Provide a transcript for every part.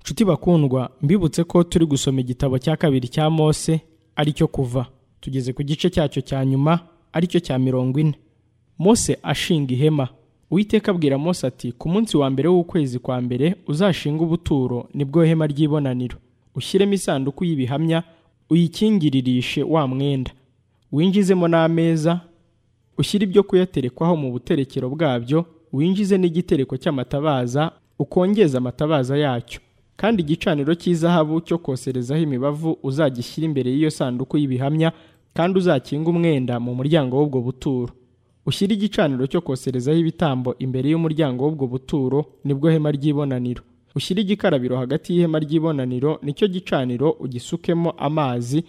nshuti bakundwa mbibutse ko turi gusoma igitabo cya kabiri cya mose ari cyo kuva tugeze ku gice cyacyo cya nyuma ari cyo cya mirongo ine mose ashinga ihema Uwiteka abwira mose ati ku munsi wa mbere w'ukwezi kwa mbere uzashinga ubuturo nibwo hema ry'ibonaniro ushyiremo isanduku y'ibihamya uyikingiririshe wa mwenda winjizemo n'ameza ushyire ibyo kuyaterekwaho mu buterekero bwabyo winjize n'igitereko cy'amatabaza ukongeze amatabaza yacyo kandi igicaniro cy'izahabu cyo koserezaho imibavu uzagishyire imbere y'iyo sanduku y'ibihamya kandi uzakinga umwenda mu muryango w'ubwo buturo ushyire igicaniro cyo koserezaho ibitambo imbere y'umuryango w'ubwo buturo nibwo hema ry'ibonaniro ushyire igikarabiro hagati y'ihema ry'ibonaniro nicyo gicaniro ugisukemo amazi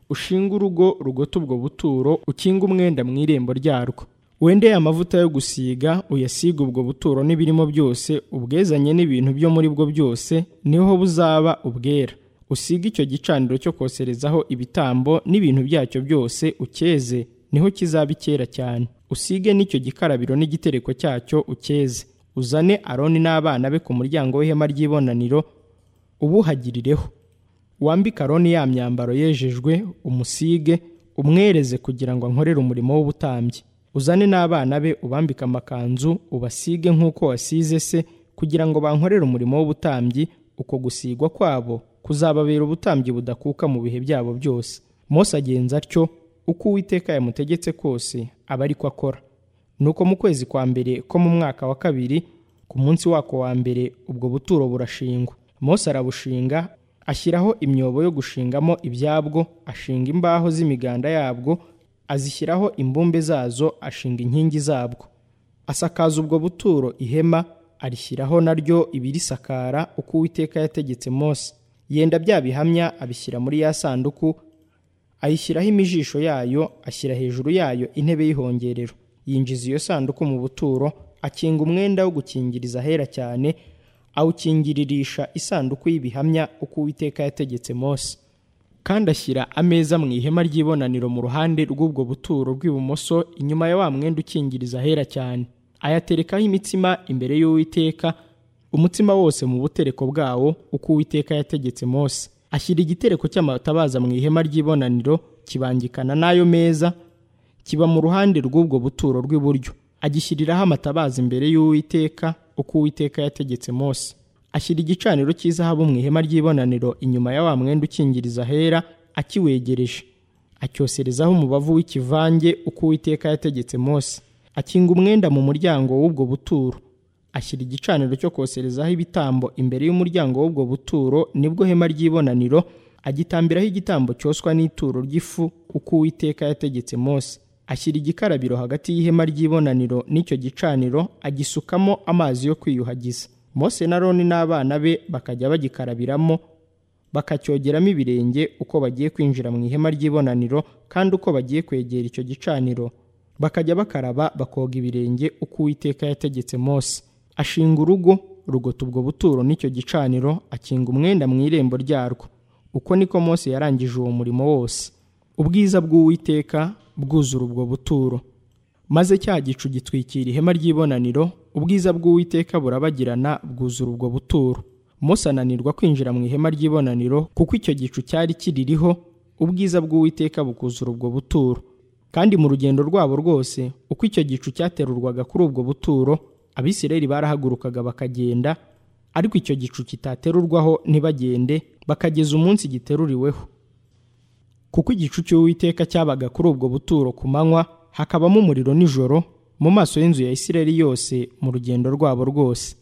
ushinge urugo rugota ubwo buturo ukinge umwenda mu irembo ryarwo wendeye amavuta yo gusiga uyasige ubwo buturo n'ibirimo byose ubwezanye n'ibintu byo muri bwo byose niho buzaba ubwera usige icyo gicaniro cyo koserezaho ibitambo n'ibintu byacyo byose ucyeze niho kizaba icyera cyane usige n'icyo gikarabiro n'igitereko cyacyo ucyeze uzane aroni n'abana be ku muryango w'ihema ry'ibonaniro ubuhagirireho wambike aroni ya myambaro yejejwe umusige umwereze kugira ngo ankorere umurimo w'ubutambyi uzane n'abana be ubambike amakanzu ubasige nk'uko wasize se kugira ngo bankorere umurimo w'ubutambyi uko gusigwa kwabo kuzababera ubutambyi budakuka mu bihe byabo byose mose agenza atyo uko uwiteka yamutegetse kose aba ari ko akora nuko mu kwezi kwa mbere ko mu mwaka wa kabiri ku munsi wako wa mbere ubwo buturo burashingwa mose arabushinga ashyiraho imyobo yo gushingamo ibyabwo ashinga imbaho z'imiganda yabwo azishyiraho imbumbe zazo ashinga inkingi zabwo asakaza ubwo buturo ihema arishyiraho naryo ibirisakara uko uwiteka yategetse mose yenda bya bihamya abishyira muri ya sanduku ayishyiraho imijisho yayo ashyira hejuru yayo intebe y'ihongerero yinjiza iyo sanduku mu buturo akinga umwenda wo gukingiriza ahera cyane awukingiririsha isanduku y'ibihamya uko uwiteka yategetse mose kandi ashyira ameza mu ihema ry'ibonaniro mu ruhande rw'ubwo buturo rw'ibumoso inyuma ya wa mwenda ukingiriza ahera cyane ayaterekaho imitsima imbere y'uwiteka umutsima wose mu butereko bwawo uko uwiteka yategetse mose ashyira igitereko cy'amatabaza mu ihema ry'ibonaniro kibangikana n'ayo meza kiba mu ruhande rw'ubwo buturo rw'iburyo agishyiriraho amatabaza imbere y'uwiteka uko uwiteka yategetse mose ashyira igicaniro cy'izahabu mu ihema ry'ibonaniro inyuma ya wa mwenda ukingiriza ahera akiwegereje acyoserezaho umubavu w'ikivange uko uwiteka yategetse mose akinga umwenda mu muryango w'ubwo buturo ashyira igicaniro cyo koserezaho ibitambo imbere y'umuryango w'ubwo buturo nibwo hema ry'ibonaniro agitambiraho igitambo cyoswa n'ituro ry'ifu uko uwiteka yategetse mose ashyira igikarabiro hagati y'ihema ry'ibonaniro n'icyo gicaniro agisukamo amazi yo kwiyuhagiza mose na roni n'abana be bakajya bagikarabiramo bakacyogeramo ibirenge uko bagiye kwinjira mu ihema ry'ibonaniro kandi uko bagiye kwegera icyo gicaniro bakajya bakaraba bakoga ibirenge uko uwiteka yategetse mose ashinga urugo rugota ubwo buturo n'icyo gicaniro akinga umwenda mu irembo ryarwo uko niko mose yarangije uwo murimo wose ubwiza bw'uwiteka bwuzura ubwo buturo maze cya gicu gitwikira ihema ry'ibonaniro ubwiza bw'uwiteka burabagirana bwuzura ubwo buturo mose ananirwa kwinjira mu ihema ry'ibonaniro kuko icyo gicu cyari kiririho ubwiza bw'uwiteka bukuzura ubwo buturo kandi mu rugendo rwabo rwose uko icyo gicu cyaterurwaga kuri ubwo buturo abisirayeli barahagurukaga bakagenda ariko icyo gicu kitaterurwaho ntibagende bakageza umunsi giteruriweho kuko igicu cy'uwiteka cyabaga kuri ubwo buturo ku manywa hakabamo umuriro nijoro mu maso y'inzu ya Isirayeli yose mu rugendo rwabo rwose